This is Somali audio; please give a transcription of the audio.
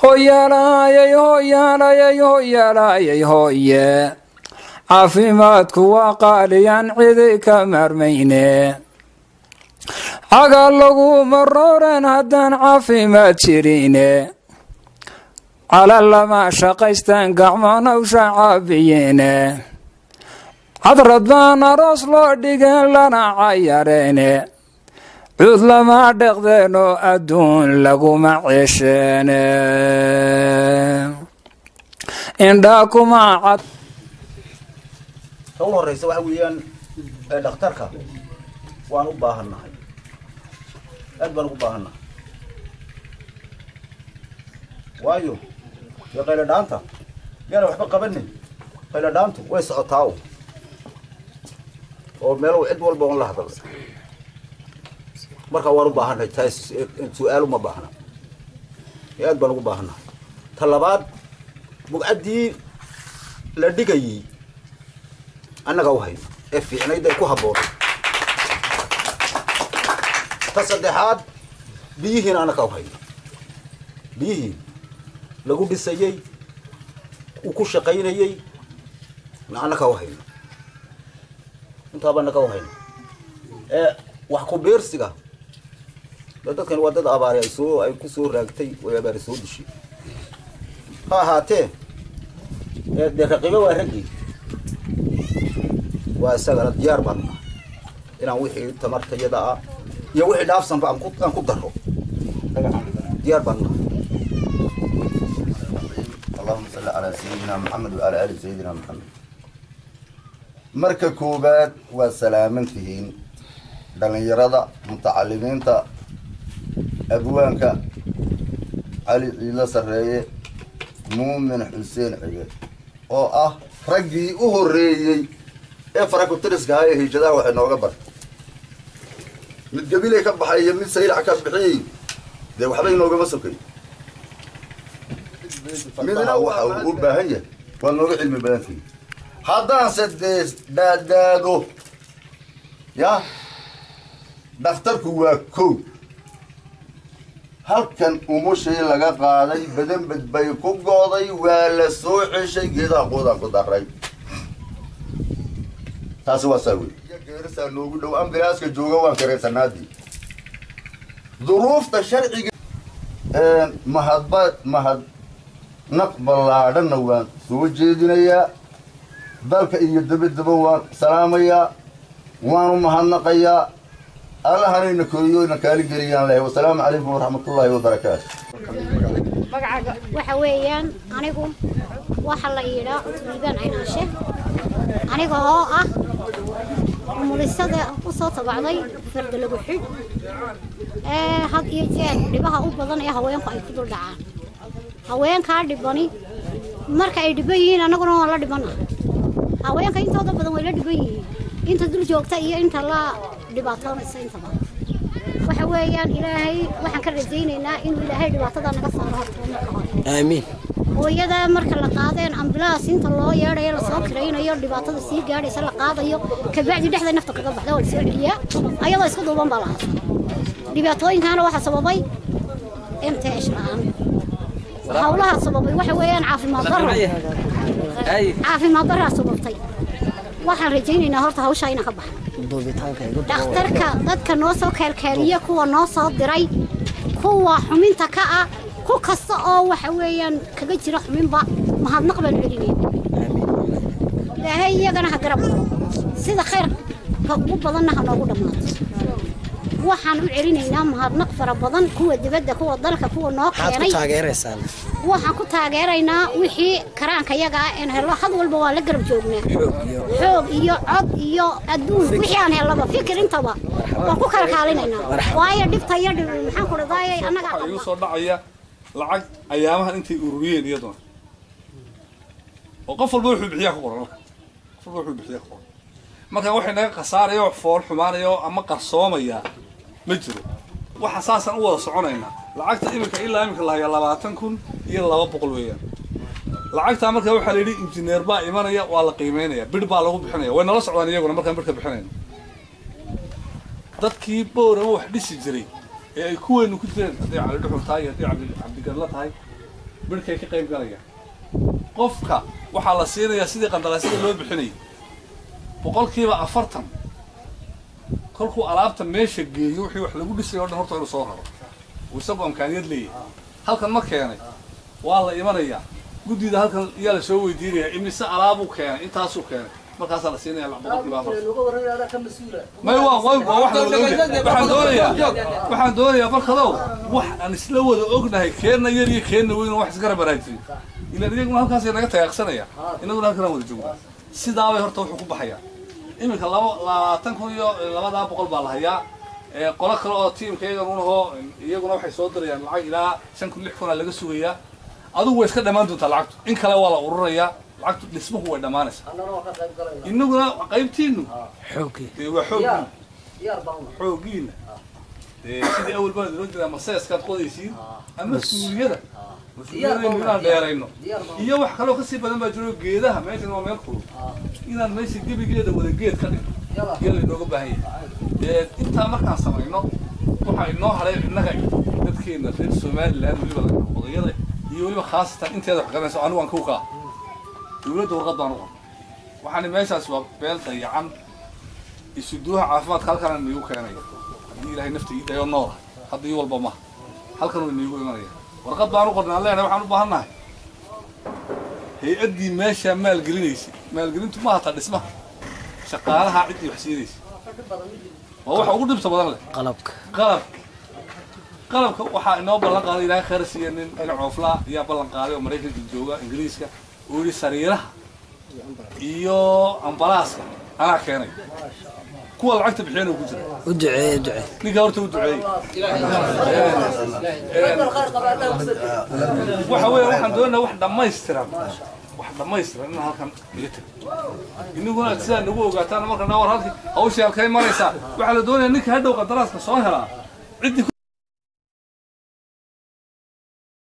hoyaalayay hoyaalayay hoyaalayay hooye caafimaadku waa qaaliyaan cidi ka maarmayne caga laguma rooreen haddaan caafimaad jirine cala lama shaqaystaan gacmoon hawsha caabiyeene cadrad baan aroos loo dhigeen lana cayareene cuud lama dheqdeen oo adduun laguma ceesheene indhaa kuma cad ta u horeysa waxa weeyaan dhakhtarka waan u baahannahay aad baan ugu baahannahay waayo dee qaylo dhaanta yaana waxba qabanin qaylo dhaantu way socotaa o oo meelo cid walba on la hadalay markaa waan u baahannahay taas su-aal uma baahna ee aad baan ugu baahannahay ta labaad bugcaddii la dhigayey annaga u hayno ee fiicnayd ee ku habboonay ta saddexaad biyihiina annaga u hayno biyihii lagu dhisayey uu ku shaqaynayey na annaga u hayno intaaba annaga u hayno ee wax ku beersiga dee dadkan waa dad abaari ay soo ay ku soo raagtay way abaari soo dishay ha ahaatee ee dee raqiibo waa raggii waa isagana diyaar baan nahay inaan wixii tamartayada ah iyo wixii dhaafsanba aan ku aan ku daro diyaar baan nahay اللهم صل على سيدنا محمد وعلى آل سيدنا محمد marka koobaad waa salaamantihiin dhallinyarada mutacalimiinta abwaanka cali ciilo sarreeye muumin xuseen cige oo ah raggii u horreeyey ee farakutiriska ahaa ee hiijadaha waxay nooga bar mid gabilay ka baxay iyo mid saylac ka bixiyey dee waxba inoogama sokay midna waxa uu u baahan yahay waa nooga cilmi badantihi haddaanse dee daadaado ya dhakhtarku waa kow halkan umushay laga qaaday badanbed bay ku gooday waa la soo ceshay geedaha quudaan ku daray taasi waa saa wey geerisaa noogu dhow ambilaaska jooga waan kareysanaadii duruufta sharciga mahadba mahad naq ballaadhanna waan soo jeedinayaa dalka iyo dabadaba waan salaamayaa waan u mahadnaqayaa allahanayna koriyo na kaali geliyaan leh wasalaamu calaykum waraxmatullaahi wabarakaatu magacaaga waxa weeyaan anigu waxa la yidhaa cutubidaan caynaashe aniga oo ah umulisada u soo tabacday farda lagu xidh ee had iyo jeer dhibaha u badan ee haweenku ay ku dul dhacaan haweenkaa dhibani marka ay dhiban yihiin annaguna waan la dhibana haweenka intooda badan way la dhiban yihiin inta dul joogta iyo inta la dhibaatoonaysa intaba waxa weeyaan ilaahay waxaan ka rajaynaynaa inuu ilaahay dhibaatada naga saaro horta marka hore aamiin hooyada marka la qaadeen ambulaas inta loo yeedhayo lasoo kiraynayo dhibaatada sii gaadhaysa la qaadayo kabacdi dhexda nafta kaga baxda waa lasoo celiyaa ayadoo isku duuban baa la haasa dhibaatooyinkaana waxaa sababay mts la-aan hawlaha sababay waxa weeyaan caafimaad daro caafimaad daraa sababtay waxaan rajaynaynaa horta hawshaa inaan ka baxno duubitaanka igu dhakhtarka dadka noo soo keelkeeliya kuwa noo soo diray kuwa xuminta ka ah ku kasta oo waxa weeyaan kaga jira xuminba mahadnaq baan celinayna ilaahay iyagana ha garab maro sida khayrka ugu badanna ha noogu dhammaato waxaan u celinaynaa mahadnaq fara badan kuwa dibadda kuwa dalka kuwa noo maxaad ku keenay taageeraysaan waxaan ku taageeraynaa wixii karaanka yaga ah een hello had walba waa la garab joognaa xoog iyo cod iyo adduun wixii aan hellaba fikir intaba waan ku kala kaalinaynaa waayo dhibta iyo dhib maxaan ku dhadaayay annaga waxaa igu soo dhacaya lacag ayaamahan intay ururiyeen iyaduna oo qof walba wuxuu bixiyaa ku qoran qof walba wuxuu bixiyaa ku qoran marka waxay naga khasaaraya oo fool xumaanaya oo ama qarsoomaya ma jiro waxa saasaan u wada soconaynaa lacagta iminka ilaa iminka la hayaa labaatan kun iyo laba boqol weeyaan lacagtaa marka waxaa la yidhi injineer baa imanaya waa la qiimeynaya bidh baa lagu bixinaya way nala socdaan iyaguna markaan bidhka bixinayno dadkii boorama wax dhisi jiray ee ay kuweenu ku jireen hadday cali dhuxul tahay iyo hadday cabdi cabdigadla tahay midhkay ka qayb galayaan qofka waxaa la siinayaa sidii qandaraasyada loo bixinayay boqolkiiba afartan kolkuu alaabta meesha geeyo wixii wax lagu dhisay o dhan horta inuu soo raro uu isagoo amkaaniyad leeyahay halkan ma keenay waa la imanayaa guddida halkan yaa la soo weydiinayaa imise alaabuu keenay intaasuu keenay markaasaa la siinaya boqolkiiba afartan may waa waa waa wax la wada ogyahay waxaan doonayaa waxaan doonayaa markadow wax aan isla wada ognahay keenna yar iyo keenna weyn oo wax isgara baraajiyay ilaan iyaguna halkaasay naga tagaaqsanaya inaguna halkanaan wada joogna sidaabay horta wuxuu ku baxayaa iminka laba labaatan kun iyo labadaa boqol baa la hayaa ee qolo kale oo tiimka iyagan unahoo iyaguna waxay soo dirayaan lacag ilaa shan kun lix kuna laga sugayaa adigu way iska dhammaan doontaa lacagtu in kale waa la ururayaa lacagtu dhismuhu way dhammaanaysaa inaguna qaybtiinu xoogii dee waa xooggiina xooggiina dee sidii awal baa loo jeedaa maseeskaad qodaysiin ama suuliyada mas-uuliyadaynu inaan dheerayno iyo wax kaloo kasii badan baa jiro geedaha meeshan waa meel kulul inaan meesha gebigeeda wada geed ka dhigno iyo laynooga baahan yahay dee intaa markaan samayno waxaa inoo haray innaga dadkeena reer somaliland weliba laga odayada iyo weliba khaasatan inteeda wax garanayso anigu aan kukaa dawladda warqad baan u qor waxaani meeshaas waa beel dayacan isuduuha caafimaadka halkan niigu keenaya haddii ilaahay nafta ii dayo noola hadda ii walba maha halkan uu niigu imanaya warqad baan u qornay aan leenahay waxaan u baahan nahay hay-addii meeshaa maalgelinaysay maalgelintu ma hataa dhismaha shaqaalaha ciddii wax siinaysa waa waxa ugu dhibta badan leh qalabka qalabka qalabka waxaa inoo ballan qaaday ilaahay khayr siiya nin nin cooflaa ayaa ballan qaaday oo maraykanka jooga ingiriiska oo yidhi sariiraha iyo ambalaaska anaa keenay kuwa lacagta bixiyana ku jira u duceeye ducee ninka horta u duceeyey waxa weeye waxaan doonaynaa wax dhammaystiran wax dhammaystiran inaan halkan iga tago inaguna sidaa nagu ogaataan marka naa war halkii hawshii halkay maraysaa waxaa la doonayaa ninka hadhow qadaraaska soo helaa ciddii